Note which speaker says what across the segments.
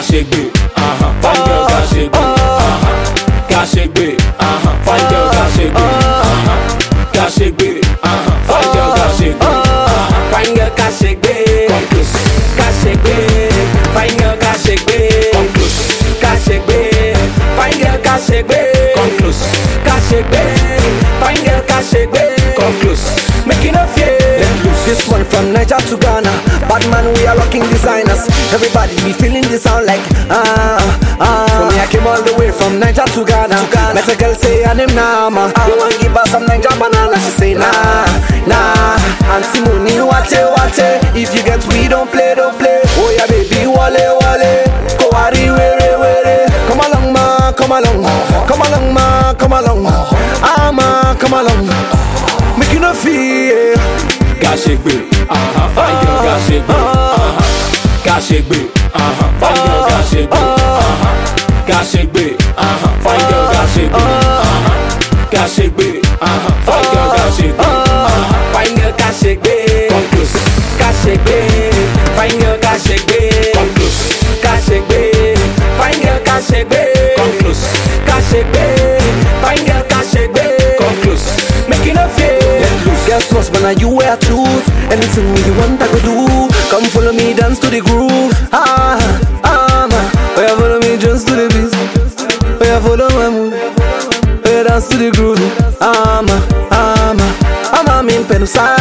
Speaker 1: Kashegbe, uh-huh. Fine girl, Kashegbe, uh-huh. Kashegbe, uh-huh. Fine girl, Kashegbe, uh-huh. Kashegbe, uh-huh. Fine girl, Kashegbe, uh-huh.
Speaker 2: Fine girl Kashegbe
Speaker 1: Come close,
Speaker 2: Kashegbe Fine girl Kashegbe
Speaker 1: come close,
Speaker 2: Kashegbe Fine girl Kashegbe
Speaker 1: come close,
Speaker 2: Kashegbe Fine girl Kashegbe
Speaker 1: come close.
Speaker 2: Make you no fear
Speaker 1: Let loose.
Speaker 2: This one from Niger to Ghana Bad man we are rocking designers Everybody be feeling the sound like ah ah For me I came all the way from Niger to Ghana, Met a girl say her name Nama You want give her some Niger banana She say nah nah Auntie Mooney wate wate If you get we don't play don't play Oh yeah baby wale wale Go worry were were Come along ma come along Come along ma come along Ah ma come along Make you no fear
Speaker 1: Kashegbe, uh-huh. Fine girl, Kashegbe, uh-huh. Kashegbe, uh-huh. Fine girl, Kashegbe, uh-huh. Kashegbe, uh-huh. Fine girl, Kashegbe, uh-huh. Kashegbe, uh-huh. Fine girl, Kashegbe, uh-huh.
Speaker 2: Fine girl Kashegbe
Speaker 1: Come close,
Speaker 2: Kashegbe Fine girl Kashegbe
Speaker 1: come close,
Speaker 2: Kashegbe Fine girl Kashegbe
Speaker 1: come close,
Speaker 2: Kashegbe Fine girl Kashegbe
Speaker 1: come close.
Speaker 2: Make you no fear
Speaker 1: Let loose.
Speaker 2: Guess what, man, you wear truth Anything you want, I go do Come follow me, dance to the groove Ah, ah, man Oh, yeah, follow me, just to the beat Oh, yeah, follow my move Oh, yeah, dance to the groove Ah, man, ah, man Ama min penusa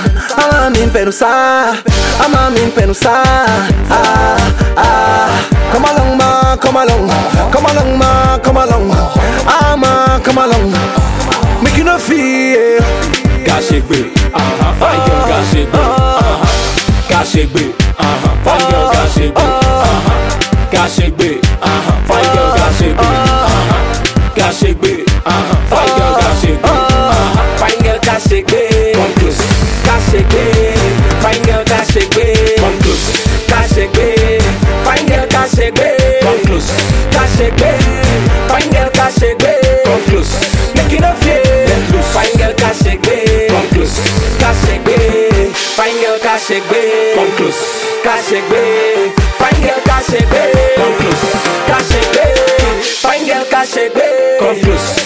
Speaker 2: Ama min penusa Ama min penusa Ah, ah Come along, ma, come along Come along, ma, come along Ah, ma, come along Make you no fear
Speaker 1: Kashegbe, uh-huh. Fine girl, Kashegbe, uh-huh. Kashegbe, uh-huh. Fine girl, Kashegbe, uh-huh. Kashegbe, uh-huh. Fine girl, Kashegbe, uh-huh. Kashegbe, uh-huh. Fine girl, Kashegbe, uh-huh.
Speaker 2: Fine girl Kashegbe
Speaker 1: Come close,
Speaker 2: Kashegbe Fine girl Kashegbe
Speaker 1: come close,
Speaker 2: Kashegbe Fine girl Kashegbe
Speaker 1: come close,
Speaker 2: Kashegbe Fine girl Kashegbe
Speaker 1: come close,
Speaker 2: Make you no fear
Speaker 1: Let loose.
Speaker 2: Fine girl Kashegbe
Speaker 1: come close,
Speaker 2: Kashegbe Fine girl Kashegbe
Speaker 1: come close,
Speaker 2: Kashegbe Fine girl Kashegbe
Speaker 1: come close,
Speaker 2: Kashegbe Fine girl Kashegbe
Speaker 1: come close.